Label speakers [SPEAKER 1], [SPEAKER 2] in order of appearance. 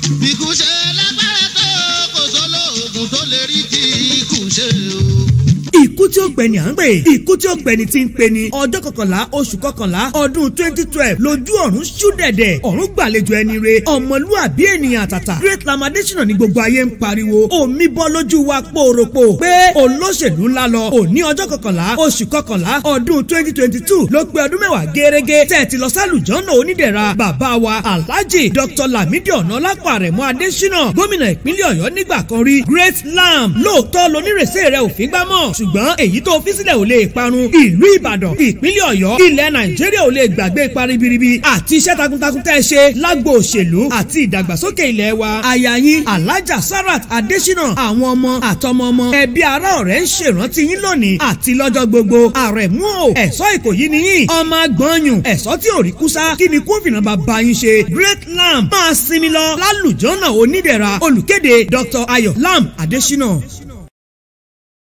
[SPEAKER 1] Ikú ṣe lágbára tó kò sólóògùn tó lè rí ti ikú ṣe o.
[SPEAKER 2] ikú tí ó gbẹni à ń pè ikú tí ó gbẹni tí ń pè ní ọjọ́ kọkànlá oṣù kọkànlá ọdún twenty twelve lójú ọ̀run ṣú dẹ̀dẹ̀ ọ̀run gbàlejò ẹni re ọmọlúàbí ènìyàn àtàtà great lamadation ní gbogbo ayé ń pariwo omi bọ́ lójú wa pòròpò pé olóṣèlú ńlá lọ òní ọjọ́ kọkànlá oṣù kọkànlá ọdún twenty twenty two ló pé ọdún mẹ́wàá gẹ́rẹ́gẹ́ tẹ̀ ti lọ sálùjọ́nà onídẹ̀ra bàbá wa alhaji dr lamidi ọ̀nàlápọ̀ àrẹ̀mọ adésínà gómìnà ìpínlẹ̀ ọ̀yọ́ nígbà kan rí great lam lóòótọ́ lonírèsé rẹ̀ òfin gbámọ̀ ṣùgbọ́n èyí tó fi sílẹ̀ ò lè parun ìlú ìbàdàn ìpínlẹ̀ ọ̀yọ́ ilẹ̀ nàìjíríà ò lè gbàgbé ipa ribiribi àti iṣẹ́ takuntakun tẹ́ ẹ ṣe lágbo òṣèlú àti ìdàgbàsókè ilẹ̀ wa aya yín alájà sarat adésínà àwọn ọmọ àtọmọ ọmọ ẹbí ará ọ̀rẹ́ ń ṣèrántí yín lónìí àti lọ́jọ́ gbogbo àrẹ̀mú o ẹ̀ṣọ́ ìkòyí ni yín ọmọ agbọ̀nyùn ẹ̀ṣọ́ tí ò rí kúsá kí ni kófìnà bàbá yín ṣe great lamb máa sinmi lọ lálùjọ́nà onídẹ̀ra olùkéde dr ayọ̀ lamb adésínà.